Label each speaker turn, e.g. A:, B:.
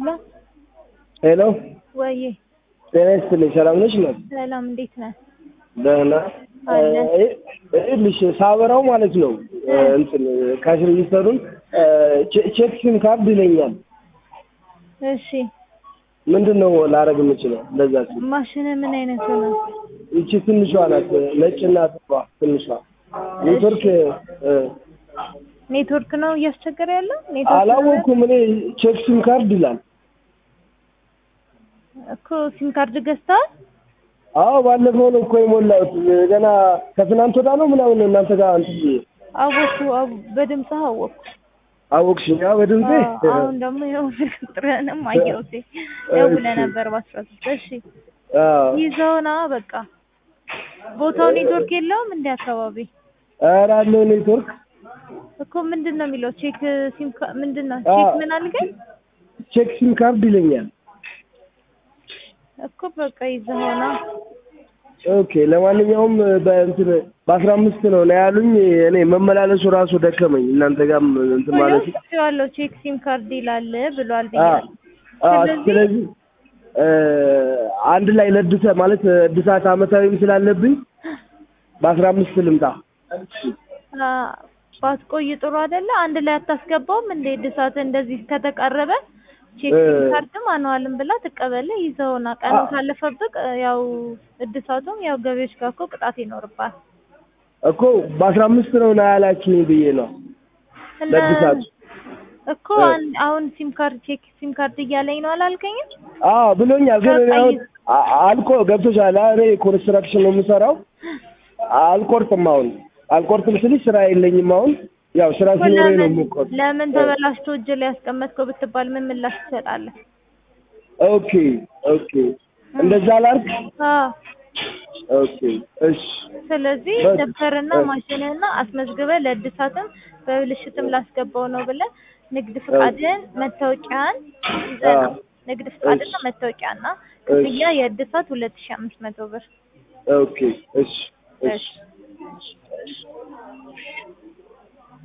A: ሄሎ
B: ሄሎ
A: ወዬ
B: ጤና ይስጥልኝ። ሰላም ነሽ? ነው
A: ሰላም፣ እንዴት ነህ?
B: ደህና
A: አለ።
B: ይኸውልሽ ሳበራው ማለት ነው እንትን ካሽ ሬጂስተሩን ቼክ ሲም ካርድ ይለኛል።
A: እሺ
B: ምንድን ነው ላረግ የምችለው? ለዛ ሲል
A: ማሽን ምን አይነት ነው?
B: ይቺ ትንሿ ናት፣ ነጭና ጥቋ ትንሿ ኔትወርክ እ፣
A: ኔትወርክ ነው እያስቸገረ ያለው? ኔትወርክ ነው
B: አላወኩም እኔ ቼክ ሲም ካርድ ይላል።
A: እኮ ሲም ካርድ ገዝተዋል?
B: አዎ ባለፈው ነው እኮ የሞላሁት ገና ከትናንት ወዳ ነው ምናምን ነው እናንተ ጋር እንትን ብዬ
A: አወኩ፣ አው- በድምፅህ አወኩ።
B: አወቅሽኝ? አዎ በድምጼ
A: አዎ፣ አሁን ደግሞ ይኸው ስልክ ቁጥርህንም አየሁት። ደውለህ ነበር በአስራ ሶስት እሺ
B: አዎ
A: ይዘውና በቃ ቦታው ኔትወርክ የለውም እንደ አካባቢ
B: ኧረ አለው ኔትወርክ
A: እኮ ምንድን ነው የሚለው ቼክ ሲም ካ- ምንድን ነው
B: አዎ።
A: ቼክ ምን አልከኝ
B: ቼክ ሲም ካርድ ይለኛል።
A: እኮ በቃ ይዘውና
B: ኦኬ ለማንኛውም በእንትን በአስራ አምስት ነው ነው ያሉኝ። እኔ መመላለሱ ራሱ ደከመኝ። እናንተ ጋርም እንትን ማለት
A: ያለው ቼክ ሲም ካርድ ይላል ብሏል
B: አ
A: ብያለሁ።
B: አ
A: ስለዚህ-
B: ስለዚህ እ፣ አንድ ላይ ለድሰ ማለት እድሳት አመታዊም ስላለብኝ በአስራ አምስት ልምጣ።
A: አ፣ ባትቆይ ጥሩ አይደለ? አንድ ላይ አታስገባውም እንደ እድሳት እንደዚህ ከተቀረበ ቼክ
B: እ።
A: ሲም ካርድም አኗልም ብላ ትቀበልህ ይዘውና ቀኑ
B: አ-
A: ካለፈብቅ ያው እድሳቱም ያው ገቢዎች ጋር እኮ ቅጣት ይኖርባል።
B: እኮ በአስራ አምስት ነው ነው ያላችሁኝ ብዬ ነው
A: እና
B: ለእድሳቱ።
A: እኮ
B: እ።
A: አን- አሁን ሲም ካርድ ቼክ ሲም ካርድ እያለኝ ነው አላልከኝም?
B: አዎ ብሎኛል። ግን እኔ
A: በቃ
B: አሁን
A: ይዝ-
B: አ- አልቆ ገብቶሻል። እኔ ኮንስትራክሽን ነው የምሰራው። አልቆርጥም አሁን አልቆርጥም ስልሽ ስራ የለኝም አሁን ያው ስራ
A: እኮ
B: ሲኖረኝ ነው
A: ለምን
B: የምቆርጥ።
A: ለምን ተበላሽቶ እጅ ላይ ያስቀመጥከው ብትባል ምን ምላሽ ትሰጣለህ?
B: ኦኬ ኦኬ እንደዛ ላድርግ።
A: አዎ
B: ኦኬ እሺ
A: ስለዚህ
B: በስ-
A: ደብተርና
B: በስ-
A: ማሽንህና አስመዝግበህ ለእድሳትም በብልሽትም ላስገባው ነው ብለህ ንግድ ፍቃድህን መታወቂያን ይዘህ ነው።
B: አዎ።
A: ንግድ ፍቃድና
B: እሺ።
A: መታወቂያና
B: እሺ።
A: ክፍያ የእድሳት ሁለት ሺህ አምስት መቶ ብር
B: ኦኬ እሺ እሺ
A: እሺ